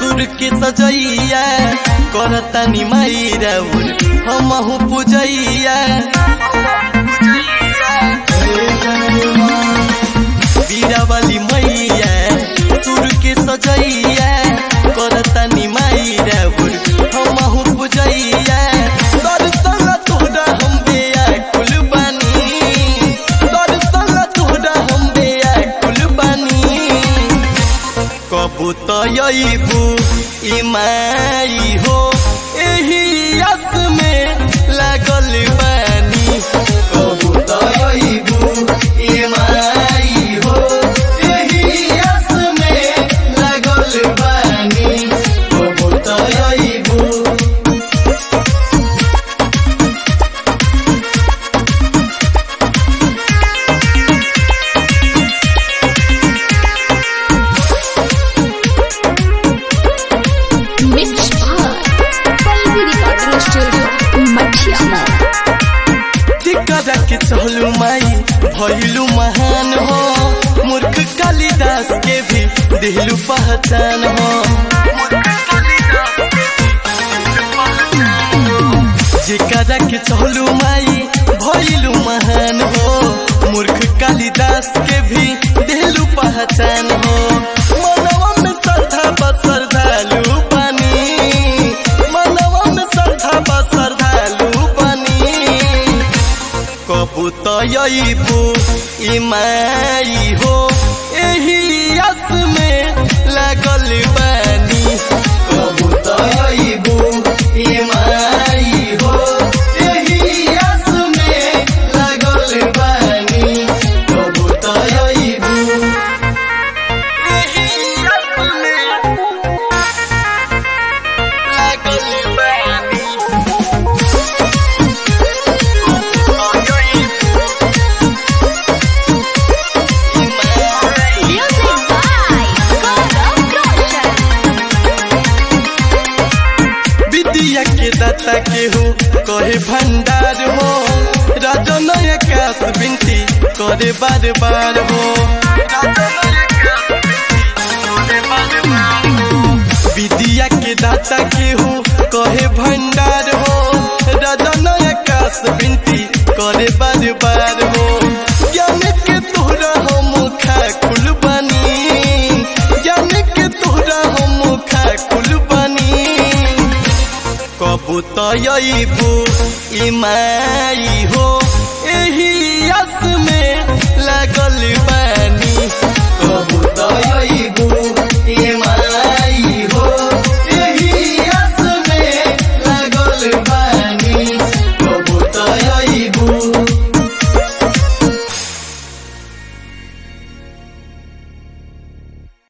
सुर के सजैया करता नि माई राउर हमहु पूजैया बीरावाली मैया सुर के सजैया करता नि माई राउर हमहु पूजैया दर्शन तोहरा हम बेया कुल बानी दर्शन तोहरा हम बेया कुल बानी कबू तयबू इमाई हो एही यस में लागल बानी कबू तयबू इमाई हो एही यस में लागल बानी कबू तयबू Mixed by Palvi Recording Studio, Machia Tikra के चहलू माई भैलू महान हो मूर्ख कालिदास के भी दिलू पहचान हो जिकरा के चहलू माई भैलू महान हो मूर्ख कालिदास के भी दिलू पहचान हो मनवा में श्रद्धा बस श्रद्धालु बनी मनवा में श्रद्धा बस श्रद्धालु बनी कबूतयबू इमाई हो एही यस में लागल बानी कबूतयबू इमाई हो एही यस में लागल बानी कबूतयबू एही यस में लागल बानी Music by Gaurav Roshan. विद्या के दाता के हो कहे भंडार हो राजन आकाश बिनती करे बार बार हो विद्या के दाता के हो कहे भंडार हो राजन आकाश बिनती करे बार बार हो ज्ञान के तोहरा हम खाकुल बनी ज्ञान के तोहरा हम खाकुल बनी कबूतयबू इमाई हो